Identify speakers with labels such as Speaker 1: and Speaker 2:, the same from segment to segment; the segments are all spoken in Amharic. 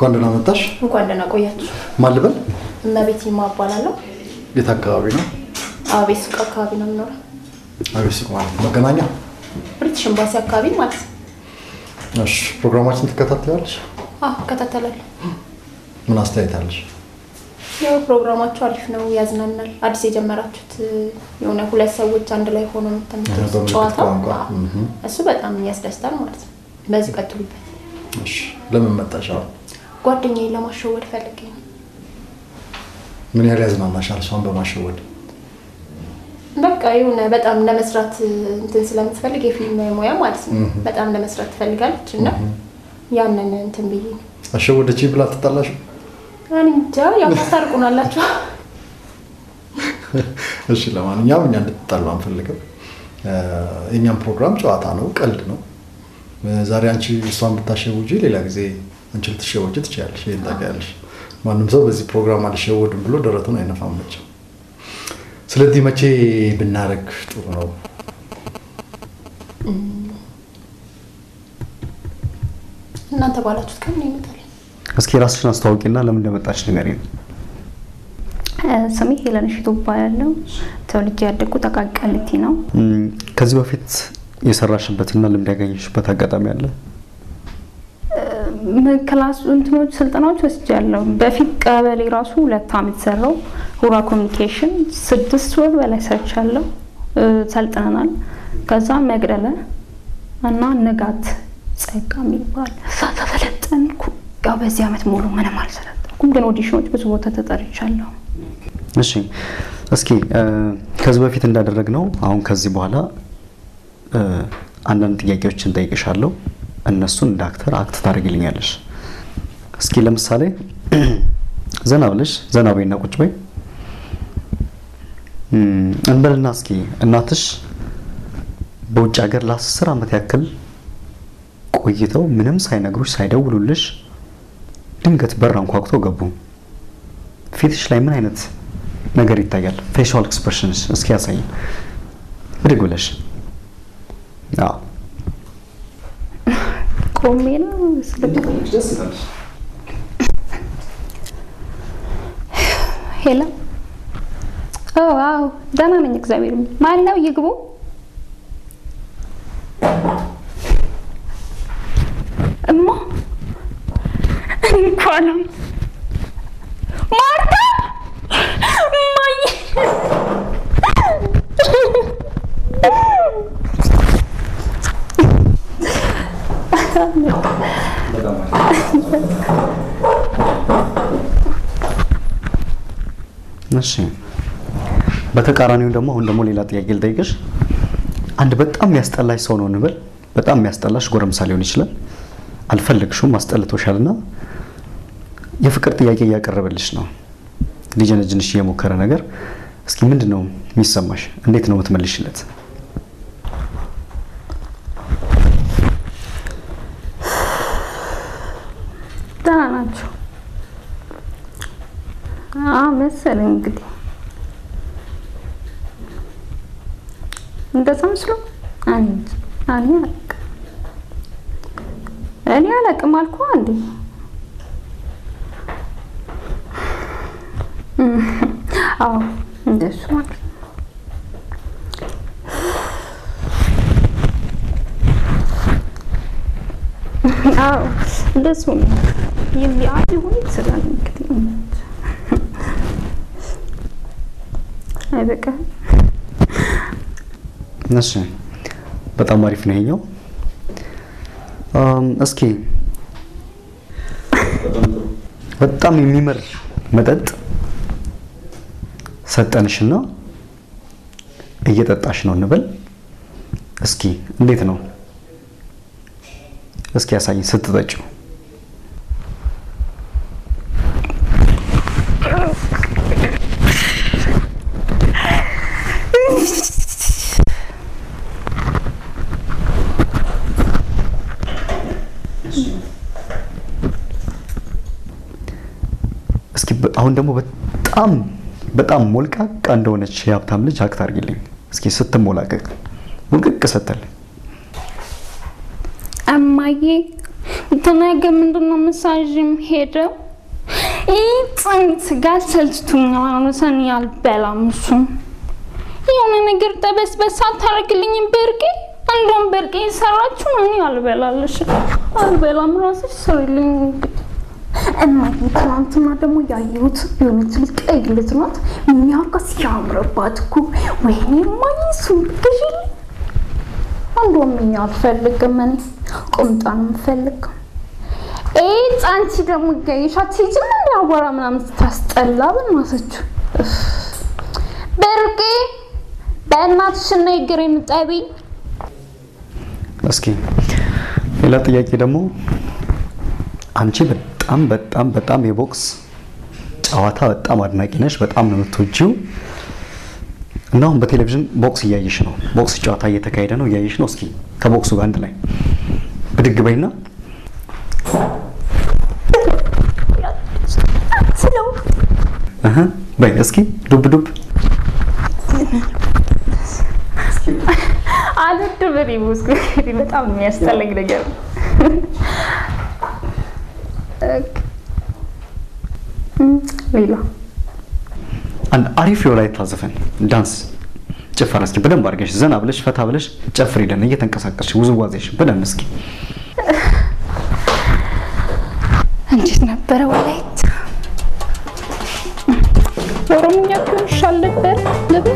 Speaker 1: እንኳን ደህና መጣሽ።
Speaker 2: እንኳን ደህና ቆያችሁ።
Speaker 1: ማን ልበል?
Speaker 2: እመቤት ይማ እባላለሁ።
Speaker 1: የት አካባቢ ነው?
Speaker 2: አቤት ሱቅ አካባቢ ነው የምኖረው።
Speaker 1: አቤት ሱቅ ማለት ነው። መገናኛ።
Speaker 2: ብሪቲሽ ኤምባሲ አካባቢ ማለት ነው።
Speaker 1: እሺ፣ ፕሮግራማችን ትከታተያለሽ?
Speaker 2: አዎ እከታተላለሁ።
Speaker 1: ምን አስተያየት አለሽ?
Speaker 2: ያው ፕሮግራማችሁ አሪፍ ነው፣ ያዝናናል። አዲስ የጀመራችሁት የሆነ ሁለት ሰዎች አንድ ላይ ሆኖ የምትመጡት
Speaker 1: በምልክት
Speaker 2: ጨዋታ
Speaker 1: ቋንቋ።
Speaker 2: አዎ፣
Speaker 1: እህ።
Speaker 2: እሱ በጣም ያስደስታል ማለት ነው። በዚህ ቀጥሉበት።
Speaker 1: እሺ፣ ለምን መጣሽ? አሁን
Speaker 2: ጓደኛዬን ለማሸወድ ፈልጌ ነው።
Speaker 1: ምን ያህል ያዝናናሻል እሷን በማሸወድ?
Speaker 2: በቃ የሆነ በጣም ለመስራት እንትን ስለምትፈልግ የፊልም ሙያ ማለት ነው
Speaker 1: እህ።
Speaker 2: በጣም ለመስራት ትፈልጋለች እና ያንን እንትን ብዬ ነው።
Speaker 1: አሸወደች ብላ ትጣላሽ?
Speaker 2: እኔ እንጃ ያው ታስታርቁናላችሁ።
Speaker 1: እሺ፣ ለማንኛውም እኛ እንድትጣሉ አንፈልግም። እ፣ የእኛም ፕሮግራም ጨዋታ ነው፣ ቀልድ ነው። እ፣ ዛሬ አንቺ እሷን ብታሸውጂ፣ ሌላ ጊዜ አንቺ ልትሸወጂ ትችያለሽ። ይሄን ታውቂያለሽ። ማንም ሰው በዚህ ፕሮግራም አልሸወድም ብሎ ደረቱን አይነፋም መቼም። ስለዚህ መቼ ብናደርግ ጥሩ ነው?
Speaker 2: እናንተ ባላችሁት ቀን ነው ይመጣል።
Speaker 3: እስኪ ራስሽን አስተዋውቂና ለምን እንደመጣች ንገሪኝ።
Speaker 4: ስሜ ሄለን ሽቱ እባላለሁ። ተወልጄ ያደግኩት አቃቂ ቃሊቲ ነው።
Speaker 3: እም፣ ከዚህ በፊት የሰራሽበትና ልምድ ያገኘሽበት አጋጣሚ አለ?
Speaker 4: ም- ክላስ እንትኖች ስልጠናዎች ወስጃለሁ። በፊት ቀበሌ ራሱ ሁለት አመት ሰራው። ሁራ ኮሚኒኬሽን ስድስት ወር በላይ ሰርቻለሁ። እ፣ ሰልጥነናል። ከዛ መቅደለ እና ንጋት ጸጋ የሚባል እዛ ተሰለጠንኩ። ያው በዚህ አመት ሙሉ ምንም አልሰለጠንኩም፣ ግን ኦዲሽኖች ብዙ ቦታ ተጠርቻለሁ።
Speaker 3: እሺ እስኪ እ፣ ከዚህ በፊት እንዳደረግነው አሁን ከዚህ በኋላ እ፣ አንዳንድ ጥያቄዎችን ጠይቅሻለሁ። እነሱን እንደ አክተር አክት ታደርግልኛለሽ። እስኪ ለምሳሌ ዘና ብለሽ ዘና በይና ቁጭ በይ እም፣ እንበልና እስኪ እናትሽ በውጭ ሀገር ለአስር ዓመት ያክል ቆይተው ምንም ሳይነግሩሽ ሳይደውሉልሽ ድንገት በር አንኳኩቶ ገቡ። ፊትሽ ላይ ምን አይነት ነገር ይታያል? ፌሻል ኤክስፕሬሽንስ እስኪ ያሳይን። ብድግ ብለሽ አዎ
Speaker 4: ቆሜ ነው ስልክ ሄሎ ኦ አዎ ደህና ነኝ እግዚአብሔር ይመስገን ማን ነው ይግቡ እማ እኔ እኮ አለም ማርታ እማዬ
Speaker 3: እሺ በተቃራኒው ደግሞ አሁን ደግሞ ሌላ ጥያቄ ልጠይቅሽ። አንድ በጣም የሚያስጠላሽ ሰው ነው እንበል። በጣም የሚያስጠላሽ ጎረምሳ ሊሆን ይችላል። አልፈለግሽውም፣ አስጠልቶሻልና የፍቅር ጥያቄ እያቀረበልሽ ነው። ሊጀነጅንሽ እየሞከረ ነገር። እስኪ ምንድን ነው የሚሰማሽ? እንዴት ነው የምትመልሽለት?
Speaker 4: ደህና ናቸው አዎ መሰለኝ እንግዲህ እንደዛ መስሎ አንድ እኔ አላውቅም እኔ አላውቅም አልኩ አንዴ አዎ እንደሱ ማለት ነው አዎ እንደሱ ነው የሚያይ ሆኖ ይችላል እንግዲህ አይበቃም
Speaker 3: እሺ በጣም አሪፍ ነው ይሄኛው። አም፣ እስኪ በጣም የሚመር መጠጥ ሰጠንሽና እየጠጣሽ ነው እንበል። እስኪ እንዴት ነው? እስኪ ያሳይኝ ስትጠጪው። እስኪ በ- አሁን ደግሞ በጣም በጣም ሞልቃቃ እንደሆነች የሀብታም ልጅ አክት አድርጊልኝ እስኪ ስትሞላቀቅ ሙልቅቅ ስትል
Speaker 4: እማዬ ነገ ምንድን ነው መሳዥም ሄደው ይህ ጽንት ጋር ሰልችቶኛል። አሁን አልበላም። እሱም የሆነ ነገር ጠበስበስ አታደርግልኝም በርቄ እንደውም በርቄ የሰራችሁ እኔ አልበላለሽ አልበላም። ራስሽ ስሪልኝ እንግዲህ እማዬ ትናንትና ደግሞ ያየሁት የሆነች ልጅ ቀይ ልጅ ናት። የሚያውቃ ሲያምርባት እኮ ወይኔ እማዬ እሱን ብትገዢልኝ። እንደውም እኛ አልፈልግም፣ እኔ ቁምጣ ነው የምፈልገው። ኤት አንቺ ደግሞ ገይሻት ሂጂም እንደ አቧራ ምናምን ስታስጠላ በእናታችሁ በርቄ በእናትሽ እና ይግሬን ጠቢኝ።
Speaker 3: እስኪ ሌላ ጥያቄ ደግሞ አንቺ በጣም በጣም በጣም የቦክስ ጨዋታ በጣም አድናቂ ነሽ፣ በጣም ነው የምትወጂው እና አሁን በቴሌቪዥን ቦክስ እያየሽ ነው። ቦክስ ጨዋታ እየተካሄደ ነው፣ እያየሽ ነው። እስኪ ከቦክሱ ጋር አንድ ላይ ብድግ በይና
Speaker 4: ስለው
Speaker 3: እህ በይ እስኪ ዱብ ዱብ
Speaker 4: አልወድም እኔ ሙስኩ በጣም የሚያስጠላኝ ነገር ነው። ሌላ
Speaker 3: አንድ አሪፍ የወላይታ ዘፈን ዳንስ ጭፈራ እስኪ በደንብ አድርገሽ ዘና ብለሽ ፈታ ብለሽ ጨፍሪልን እየተንቀሳቀስሽ ውዝዋዜሽ በደንብ እስኪ
Speaker 4: እንዴት ነበረ ወላይታ? ኦሮምኛ ቢሆን ይሻል ነበር ልብል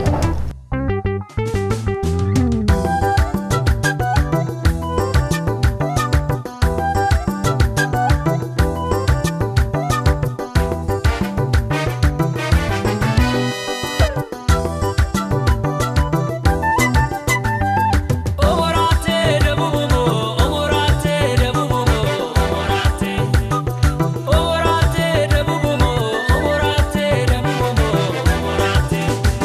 Speaker 5: Omorate debubumo, omorate debubumo, omorate. Omorate debubumo, omorate debubumo, omorate.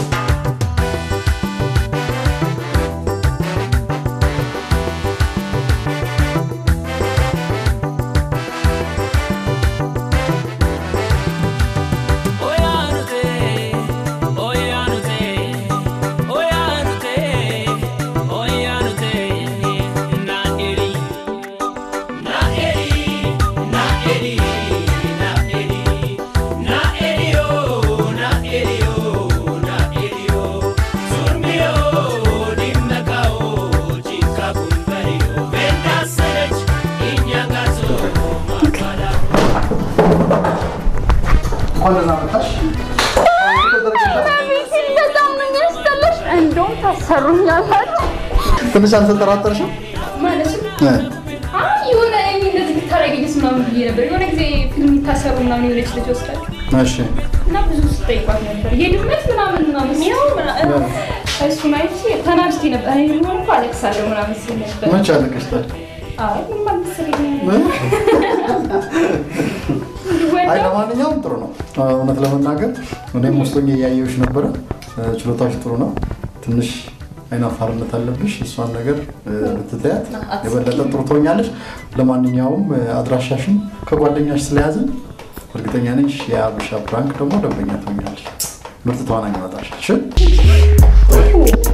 Speaker 5: Oyanute, oyanute, oyanute, oyanute, na eri, na eri, na eri, na eri, na eri o, na eri o, na eri o, surmio dimnaka o, chika kumbari o, venda serech, inyagazo, makala.
Speaker 1: እንኳን ደህና መጣሽ።
Speaker 4: በጣም ነው የሚያስጠላሽ። እንደውም ታሰሩኛላችሁ።
Speaker 1: ትንሽ አልተጠራጠርሽም?
Speaker 2: ማለት
Speaker 1: እ፣
Speaker 2: አይ የሆነ እኔ እንደዚህ ብታረጊኝስ ምናምን ብዬ ነበር። የሆነ ጊዜ ፊልም የሚታሰሩ ምናምን የሆነች ልጅ ወስዳችሁ
Speaker 1: እሺ
Speaker 2: እና ብዙ ስጠይቋት ነበር የድመት ምናምን ምናምን ያው ምናምን እሱን አይቼ ተናድጄ ነበር። እኔ ደግሞ እኮ አለቅሳለሁ ምናምን ስል ነበር።
Speaker 1: መቼ አለቀሽ ታዲያ?
Speaker 2: አይ ምንም አልመሰለኝም።
Speaker 1: እ? አይ
Speaker 2: ወደው
Speaker 1: ለማንኛውም ጥሩ ነው። እውነት ለመናገር እኔም ውስጥ ሆኜ እያየሁሽ ነበረ። ችሎታሽ ጥሩ ነው። ትንሽ አይናፋርነት አለብሽ። እሷን ነገር ብትተያት የበለጠ ጥሩ ትሆኛለሽ። ለማንኛውም አድራሻሽን ከጓደኛሽ ስለያዝን እርግጠኛ ነኝ የአበሻ ፕራንክ ደግሞ ደንበኛ ትሆኛለሽ። ምርጥ ተዋናኝ ይመጣሽ። እሺ